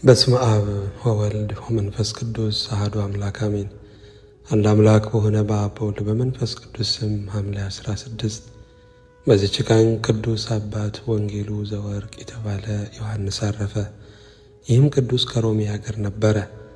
በስመ አብ ወወልድ ወመንፈስ ቅዱስ አሐዱ አምላክ አሜን። አንድ አምላክ በሆነ በአብ በወልድ በመንፈስ ቅዱስ ስም ሐምሌ 16 በዚች ቀን ቅዱስ አባት ወንጌሉ ዘወርቅ የተባለ ዮሐንስ አረፈ። ይህም ቅዱስ ከሮሜ ሀገር ነበረ።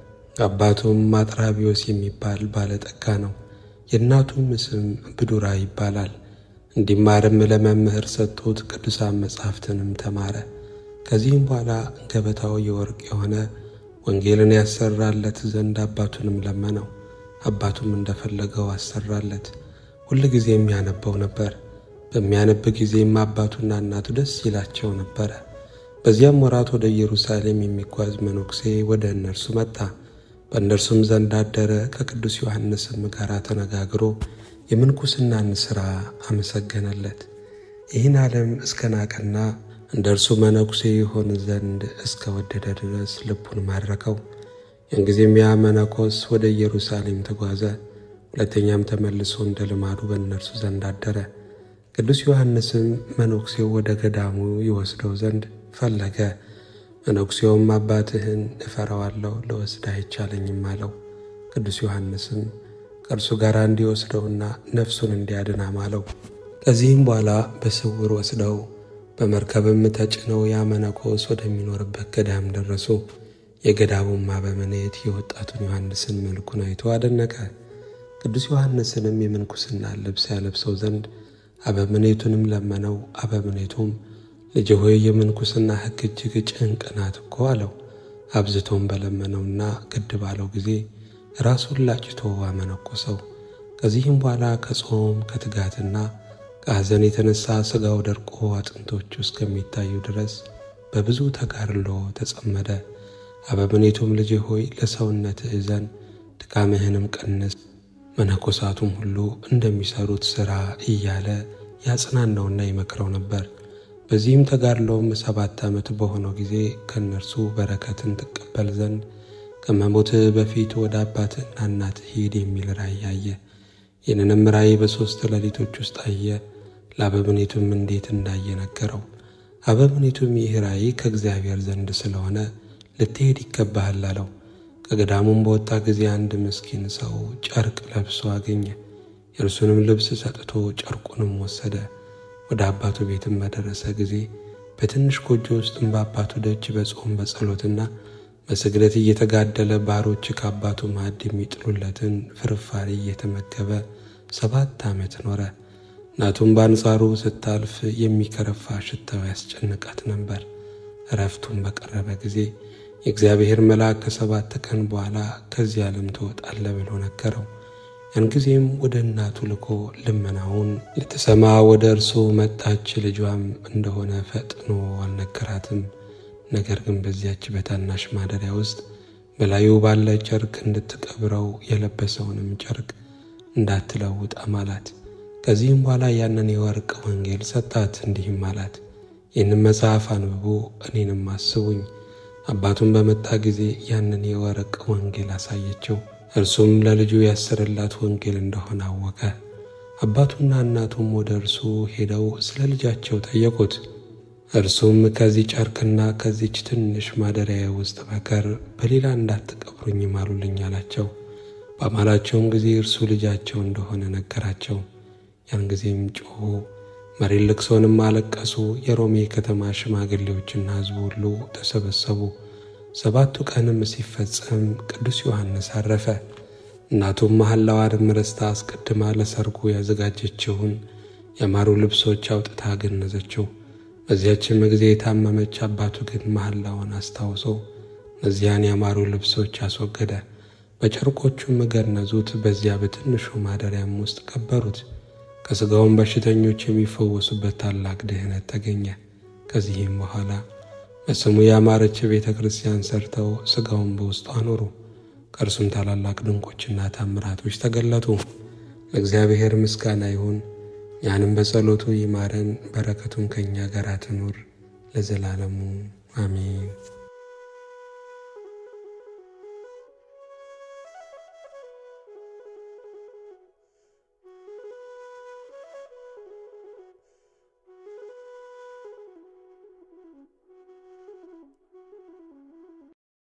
አባቱም አጥራቢዎስ የሚባል ባለጠጋ ነው። የእናቱም ስም ብዱራ ይባላል። እንዲማርም ለመምህር ሰጡት። ቅዱሳን መጻሕፍትንም ተማረ። ከዚህም በኋላ ገበታው የወርቅ የሆነ ወንጌልን ያሰራለት ዘንድ አባቱንም ለመነው። አባቱም እንደፈለገው አሰራለት። ሁል ጊዜ የሚያነበው ነበር። በሚያነብ ጊዜም አባቱና እናቱ ደስ ይላቸው ነበረ። በዚያም ወራት ወደ ኢየሩሳሌም የሚጓዝ መነኩሴ ወደ እነርሱ መጣ። በእነርሱም ዘንድ አደረ። ከቅዱስ ዮሐንስም ጋር ተነጋግሮ የምንኩስናን ሥራ አመሰገነለት። ይህን ዓለም እስከ ናቀና እንደ እርሱ መነኩሴ ይሆን ዘንድ እስከ ወደደ ድረስ ልቡን ማረከው። ያን ጊዜም ያ መነኮስ ወደ ኢየሩሳሌም ተጓዘ። ሁለተኛም ተመልሶ እንደ ልማዱ በእነርሱ ዘንድ አደረ። ቅዱስ ዮሐንስም መነኩሴው ወደ ገዳሙ ይወስደው ዘንድ ፈለገ። መነኩሴውም አባትህን እፈራዋለሁ፣ ልወስድ አይቻለኝም አለው። ቅዱስ ዮሐንስም ከእርሱ ጋር እንዲወስደውና ነፍሱን እንዲያድን አማለው። ከዚህም በኋላ በስውር ወስደው በመርከብም ተጭነው ያ መነኮስ ወደሚኖርበት ገዳም ደረሱ። የገዳሙም አበምኔት የወጣቱን ዮሐንስን መልኩን አይቶ አደነቀ። ቅዱስ ዮሐንስንም የምንኩስና ልብስ ያለብሰው ዘንድ አበምኔቱንም ለመነው። አበምኔቱም ልጅ ሆይ የምንኩስና ሕግ እጅግ ጭንቅ ናት እኮ አለው። አብዝቶም በለመነውና ግድ ባለው ጊዜ ራሱን ላጭቶ አመነኮሰው። ከዚህም በኋላ ከጾም ከትጋትና ከሐዘን የተነሳ ሥጋው ደርቆ አጥንቶቹ እስከሚታዩ ድረስ በብዙ ተጋድሎ ተጸመደ። አበምኔቱም ልጅ ሆይ ለሰውነትህ እዘን፣ ድካምህንም ቀንስ፣ መነኮሳቱም ሁሉ እንደሚሰሩት ሥራ እያለ ያጽናናውና ይመክረው ነበር። በዚህም ተጋድሎም ሰባት ዓመት በሆነው ጊዜ ከእነርሱ በረከትን ትቀበል ዘንድ ከመሞትህ በፊት ወደ አባትህና እናትህ ሂድ የሚል ራእይ አየ። ይህንንም ራእይ በሦስት ሌሊቶች ውስጥ አየ። ለአበምኔቱም እንዴት እንዳየ ነገረው። አበምኔቱም ይህ ራእይ ከእግዚአብሔር ዘንድ ስለሆነ ልትሄድ ይገባሃል አለው። ከገዳሙም በወጣ ጊዜ አንድ ምስኪን ሰው ጨርቅ ለብሶ አገኘ። የእርሱንም ልብስ ሰጥቶ ጨርቁንም ወሰደ። ወደ አባቱ ቤትም በደረሰ ጊዜ በትንሽ ጎጆ ውስጥም በአባቱ ደጅ በጾም በጸሎትና በስግደት እየተጋደለ ባሮች ከአባቱ ማዕድ የሚጥሉለትን ፍርፋሪ እየተመገበ ሰባት ዓመት ኖረ። እናቱም በአንጻሩ ስታልፍ የሚከረፋ ሽታው ያስጨንቃት ነበር። እረፍቱም በቀረበ ጊዜ የእግዚአብሔር መልአክ ከሰባት ቀን በኋላ ከዚህ ዓለም ትወጣለህ ብሎ ነገረው። ያን ጊዜም ወደ እናቱ ልኮ ልመናውን ልትሰማ ወደ እርሱ መጣች። ልጇም እንደሆነ ፈጥኖ አልነገራትም። ነገር ግን በዚያች በታናሽ ማደሪያ ውስጥ በላዩ ባለ ጨርቅ እንድትቀብረው የለበሰውንም ጨርቅ እንዳትለውጥ አማላት። ከዚህም በኋላ ያንን የወርቅ ወንጌል ሰጣት፣ እንዲህም አላት፣ ይህንም መጽሐፍ አንብቦ እኔንም አስቡኝ። አባቱን በመጣ ጊዜ ያንን የወርቅ ወንጌል አሳየችው። እርሱም ለልጁ ያሰረላት ወንጌል እንደሆነ አወቀ። አባቱና እናቱም ወደ እርሱ ሄደው ስለ ልጃቸው ጠየቁት። እርሱም ከዚህ ጨርቅና ከዚች ትንሽ ማደሪያ ውስጥ በቀር በሌላ እንዳትቀብሩኝ ማሉልኝ አላቸው። በማላቸውም ጊዜ እርሱ ልጃቸው እንደሆነ ነገራቸው። ያን ጊዜም ጮኹ፣ መሬት ልቅሶንም አለቀሱ። የሮሜ ከተማ ሽማግሌዎችና ሕዝቡ ሁሉ ተሰበሰቡ። ሰባቱ ቀንም ሲፈጸም ቅዱስ ዮሐንስ አረፈ። እናቱም መሐላዋንም ረስታ አስቀድማ ለሰርጉ ያዘጋጀችውን ያማሩ ልብሶች አውጥታ ገነዘችው። በዚያችም ጊዜ የታመመች፣ አባቱ ግን መሐላውን አስታውሶ እነዚያን ያማሩ ልብሶች አስወገደ። በጨርቆቹም ገነዙት። በዚያ በትንሹ ማደሪያም ውስጥ ቀበሩት። ከሥጋውም በሽተኞች የሚፈወሱበት ታላቅ ድህነት ተገኘ። ከዚህም በኋላ በስሙ ያማረች ቤተ ክርስቲያን ሰርተው ሥጋውን በውስጡ አኖሩ። ከእርሱም ታላላቅ ድንቆችና ታምራቶች ተገለጡ። ለእግዚአብሔር ምስጋና ይሁን። እኛንም በጸሎቱ ይማረን፣ በረከቱም ከእኛ ጋር ትኑር ለዘላለሙ አሜን።